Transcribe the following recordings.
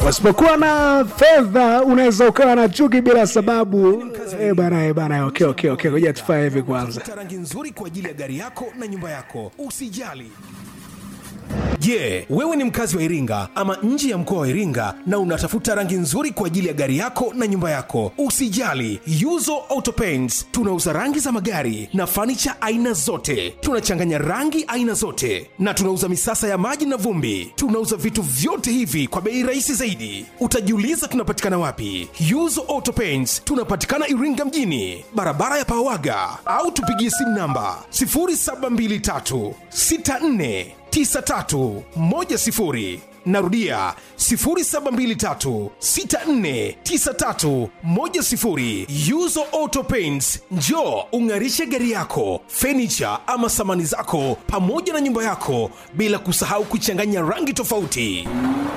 Pasipokuwa na fedha unaweza ukawa na chuki bila sababu. Eh bana, eh bana, okay, okay, okay, ngoja tufanye hivi kwanza. Tafuta rangi nzuri kwa ajili ya gari yako na nyumba yako. Usijali. Je, wewe ni mkazi wa Iringa ama nje ya mkoa wa Iringa na unatafuta rangi nzuri kwa ajili ya gari yako na nyumba yako? Usijali, Yuzo Auto Paints tunauza rangi za magari na fanicha aina zote. Tunachanganya rangi aina zote na tunauza misasa ya maji na vumbi. Tunauza vitu vyote hivi kwa bei rahisi zaidi. Utajiuliza tunapatikana wapi? Yuzo Auto Paints tunapatikana Iringa mjini, barabara ya Pawaga, au tupigie simu namba 0723 64 9310 narudia 0723649310 yuzo auto paints njo ung'arishe gari yako fenicha ama samani zako pamoja na nyumba yako bila kusahau kuchanganya rangi tofauti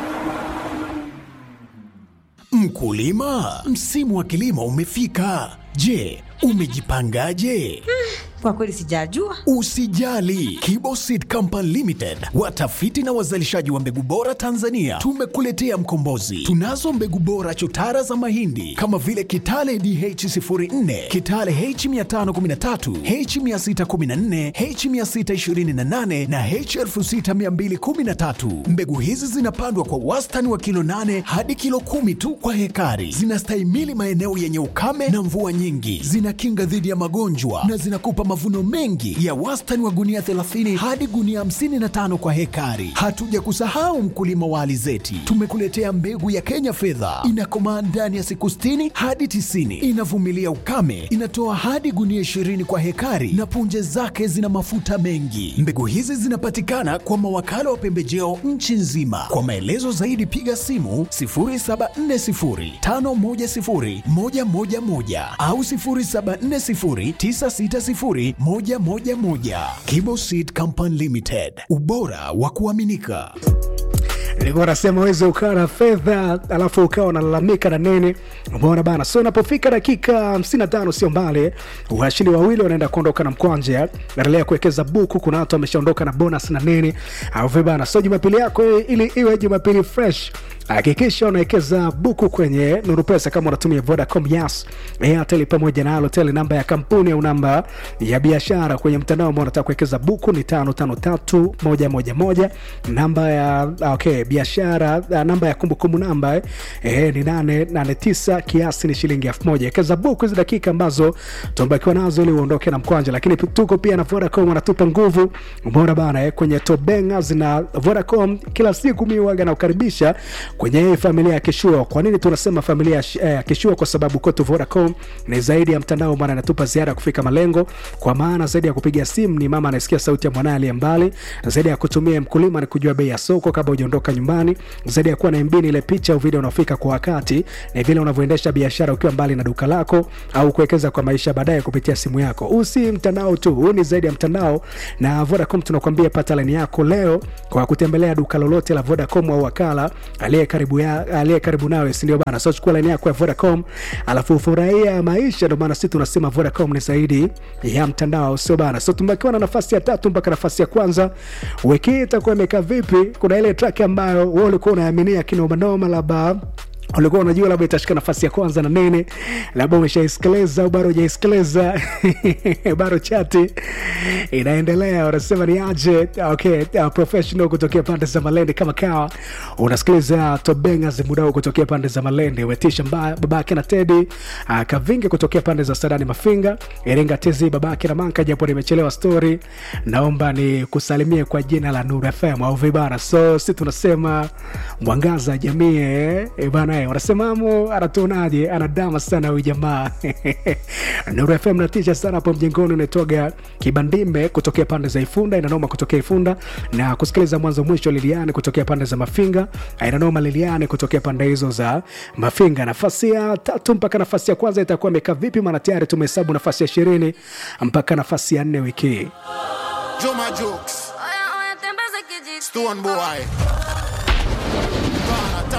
Mkulima, msimu wa kilimo umefika. Je, umejipangaje? Kwa kweli sijajua. Usijali, Kibo Seed Company Limited, watafiti na wazalishaji wa mbegu bora Tanzania, tumekuletea mkombozi. Tunazo mbegu bora chotara za mahindi kama vile Kitale DH04, Kitale H513, H614, H628 na H6213. Mbegu hizi zinapandwa kwa wastani wa kilo 8 hadi kilo kumi tu kwa hekari. Zinastahimili maeneo yenye ukame na mvua nyingi, zinakinga dhidi ya magonjwa na zinakupa mavuno mengi ya wastani wa gunia 30 hadi gunia 55 kwa hekari. Hatuja kusahau mkulima wa alizeti, tumekuletea mbegu ya Kenya fedha, inakomaa ndani ya siku 60 hadi 90, inavumilia ukame, inatoa hadi gunia 20 kwa hekari na punje zake zina mafuta mengi. Mbegu hizi zinapatikana kwa mawakala wa pembejeo nchi nzima. Kwa maelezo zaidi piga simu 0740510111 au 0740960111. Kibo Seed Company Limited, ubora wa kuaminika. Nilikuwa nasema uweze ukawa na fedha alafu ukawa unalalamika na nini, umeona bana. So inapofika dakika 55 sio mbali, washindi wawili wanaenda kuondoka na mkwanja. Endelea kuwekeza buku, kuna watu wameshaondoka na bonus na nini, au vipi bana. So jumapili yako ili iwe jumapili fresh hakikisha unawekeza buku kwenye Nuru Pesa kama unatumia Vodacom, Yas, Airtel pamoja na Halotel. Namba ya kampuni au namba ya biashara kwenye mtandao ambao unataka kuwekeza buku ni tano tano tatu moja moja moja. Namba ya okay, biashara namba ya kumbukumbu namba eh, ni nane nane tisa. Kiasi ni shilingi elfu moja. Wekeza buku hizi dakika ambazo tumebakiwa nazo ili uondoke na mkwanja, lakini tuko pia na Vodacom wanatupa nguvu, umeona bana eh, kwenye tobenga zina Vodacom kila siku mimi waga na ukaribisha kwenye hii familia ya Kishua. Kwa nini tunasema familia ya eh, Kishua? Kwa sababu kwetu Vodacom ni zaidi ya mtandao, maana inatupa ziada ya kufika malengo, kwa maana zaidi ya kupiga simu ni mama anasikia sauti ya mwanae aliye mbali, zaidi ya kutumia mkulima ni kujua bei ya soko kabla hujaondoka nyumbani, zaidi ya kuwa na MB ni ile picha au video unafika kwa wakati, ni vile unavyoendesha biashara ukiwa mbali na duka lako au kuwekeza kwa maisha baadaye kupitia simu yako. Huu si mtandao tu, huu ni zaidi ya mtandao, na Vodacom tunakwambia pata laini yako leo kwa kutembelea duka lolote la Vodacom au wakala aliye karibu ya aliye karibu nawe, si ndio bana? So chukua laini yako ya Vodacom alafu furahia maisha. Ndio maana sisi tunasema Vodacom ni zaidi ya mtandao, sio bana? So tumebakiwa na nafasi ya tatu mpaka nafasi ya kwanza. Wiki hii itakuwa imekaa vipi? Kuna ile track ambayo wewe ulikuwa unaaminia kinomanoma, labda ulikuwa unajua labda itashika nafasi ya kwanza na nene, labda umeshaisikiliza au bado hujaisikiliza bado chati inaendelea, unasema ni aje? Okay, uh, professional kutokea pande za Malende kama kawa, unasikiliza Tobenga Zimudao kutokea pande za Malende, umetisha mbaya babake na Tedi uh, Kavinge kutokea pande za Sadani Mafinga, Iringa Tezi babake na Manka, japo nimechelewa story, naomba ni kusalimie kwa jina la Nuru FM au vibana. So si tunasema mwangaza jamii eh, eh bana wanasemamu anatuonaje? Anadama sana huyu jamaa Nuru FM natisha sana hapo mjengoni. Unatoga Kibandimbe kutokea pande za Ifunda, inanoma kutokea Ifunda na kusikiliza mwanzo mwisho. Liliane kutokea pande za Mafinga, inanoma Liliane kutokea pande hizo za Mafinga. Nafasi ya tatu mpaka nafasi ya kwanza itakuwa imekaa vipi? Maana tayari tumehesabu nafasi ya ishirini mpaka nafasi ya nne wiki hii. Juma Jokes, Oya, oya, tembeza kijiti. Stone Boy,